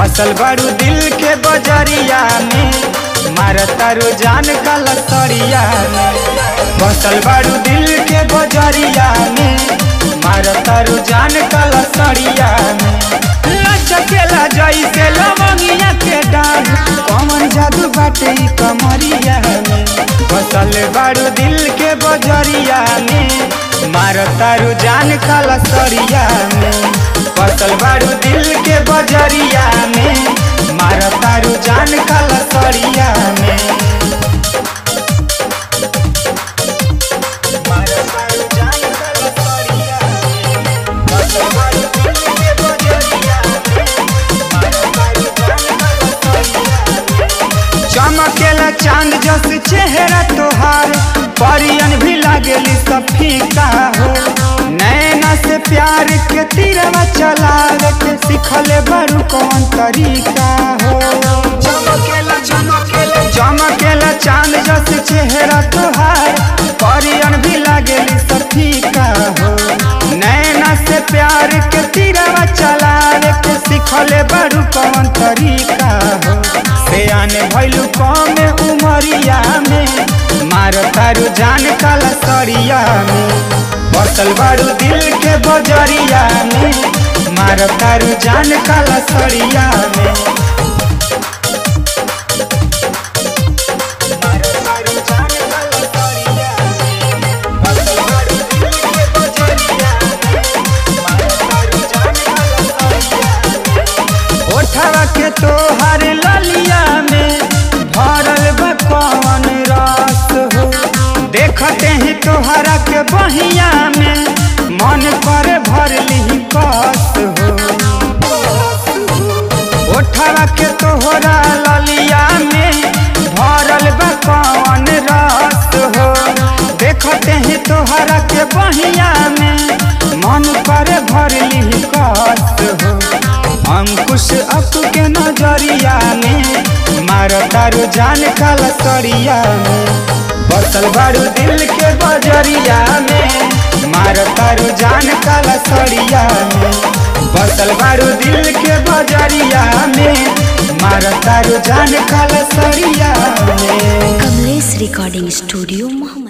बसल बारू दिल के बजरिया में मारता जान का लसड़िया में बसल बारू दिल के बजरिया में मारता जान का लसड़िया में लचकेला जैसे लवंगिया के डाढ़ कमर जादू बाटे ई कमरिया में बसल बारू दिल के बजरिया में मारता जान का लसड़िया में बसल बारू दिल के बजरिया में मारता जान का लसड़िया में चमकेला चांद जस चेहरा तोहार परियन भी लागेली सब फीका हो नैना से प्यार के तीरवा चलावे के सिखले बड़ू कौन तरीका हो चमकेला चमकेला चमकेला चांद जस चेहरा तोहार परियन भी लागेली सब फीका हो नैना से प्यार के तीरवा चलावे के सिखले बड़ू कौन तरीका हो से आने भैलू कम उमरिया में मार तारू जान काला सरिया में बसल बारू दिल के बजरिया में मार तारू जान काला सरिया में ओठवा के तोहर ललिया में भरल बा कौन रस हो देखते ही तोहरा के बहिया में मन पर भर ली कस हो ओठवा के तोहरा ललिया में भरल बा कौन रस हो देखते ही तोहरा के बहिया में मन पर भर ली कस हो अंकुश अप के नजरिया में मारतारू जान काला सरिया में बसल बारू दिल के बजरिया में मारतारू जान काला सरिया में बसल बारू दिल के बजरिया में मारतारू जान काला सरिया में कमलेश रिकॉर्डिंग स्टूडियो मोहम्मद